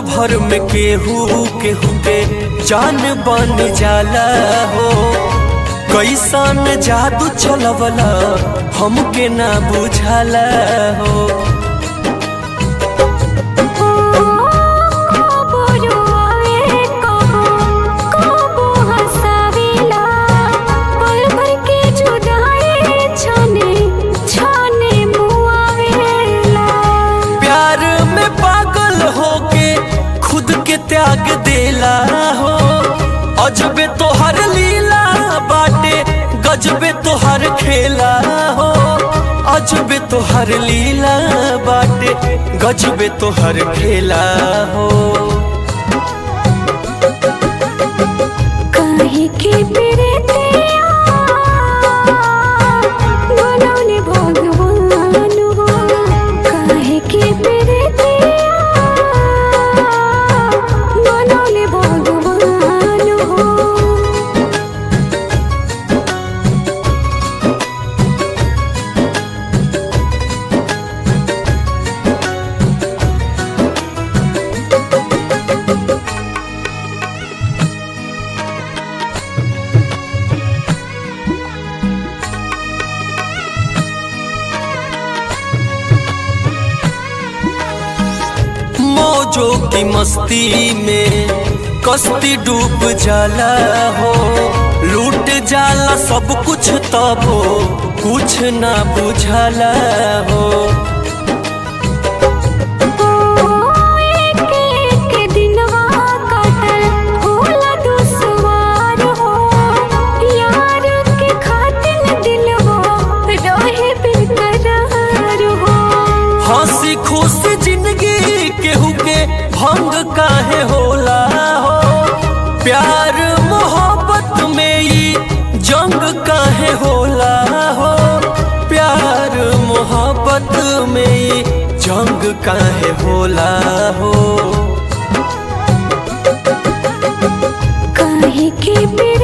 भर में केहू केहू के जान बन जाला हो कैसन जादू चलवला हमके ना बुझाला हो कबो रोआवे कबो कबो हंसावेला पल भर के जुदाई छने छने मुआवेला प्यार में पागल होके खुद के त्याग देला हो अजबे तोहर लीला बाटे गजबे तोहर खेला हो अजबे तोहर लीला बाटे गजबे तोहर खेला हो काहे के प्रीतिया बनौले भगवान हो काहे के प्रीतिया बनौले भगवान हो मौजों की मस्ती में कश्ती डूब जाला हो लूट जाला सब कुछ तब हो कुछ ना बुझाला हो एक एक दिनवा काटल होला दुश्वार हो यार के खातिर दिलवा रहे बेकरार हो हंसी खुशी जिंदगी केहू के भंग काहे होला हो प्यार मोहब्बत में ई जंग काहे होला हो प्यार मोहब्बत में ई जंग काहे होला हो काहे के पे